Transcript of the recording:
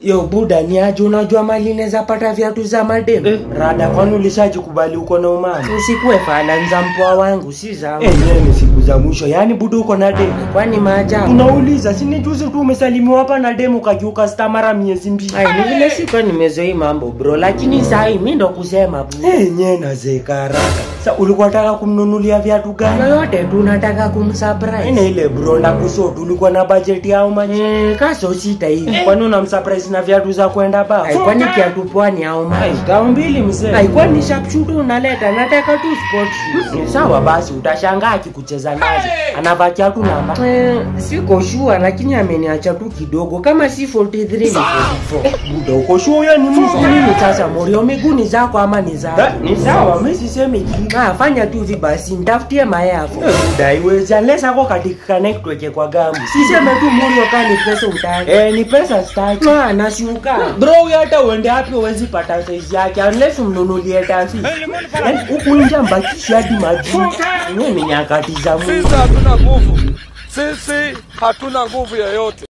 Yo buda ni aje unajua mali neza pata viatu za mademu? Eh, rada kwani ulishajikubali uko na umama? Usikue fala nza mpoa wangu si zangu. Enyewe ni siku za mwisho, yaani buda uko na demu. Kwani maajabu? Unauliza, si ni juzi tu umesalimiwa hapa na demu kakiuka sta mara miezi mbili. Ai, ni vile sikuwa nimezoi mambo bro, lakini sahi mi ndo kusema bu. Enyewe nazeka haraka. Sa ulikuwa nataka kumnunulia viatu gani? Yoyote tu nataka kumsurprise. Ine ile bro na kusotu ulikuwa na budget ya how much? Eh, kaso sita hivi. Kwani unamsurprise na viatu za kwenda ba? Ai, kwani kiatu pwani au Ai, maji? tao mbili mzee. Ai, kwani sharpshooter unaleta? Nataka tu sport shoes. Ni sawa basi, utashangaa akikucheza nazo. Anavaa kiatu namba. Eh, siko sure lakini ameniacha tu kidogo kama si 43 ni 44. Buda uko sure huyo ni mtu? Nini sasa Morio, miguu ni zako ama ni Da, zako? Ni sawa, mimi sisemi kitu. Ah, fanya tu hivi basi, nitafutie mayafu. Eh, Buda iwezi unless ako katika connect weke kwa gamu. Siseme tu Morio kani pesa utaki. Eh, ni pesa staki. Ah, nashuka. Bro, huyo hata uende wapi huwezi pata size yake unless umnunulie tafi. Yaani huku nje mbakishi hadi maji. Mimi ni nyakati za Mungu. Sisi hatuna nguvu, sisi hatuna nguvu yoyote.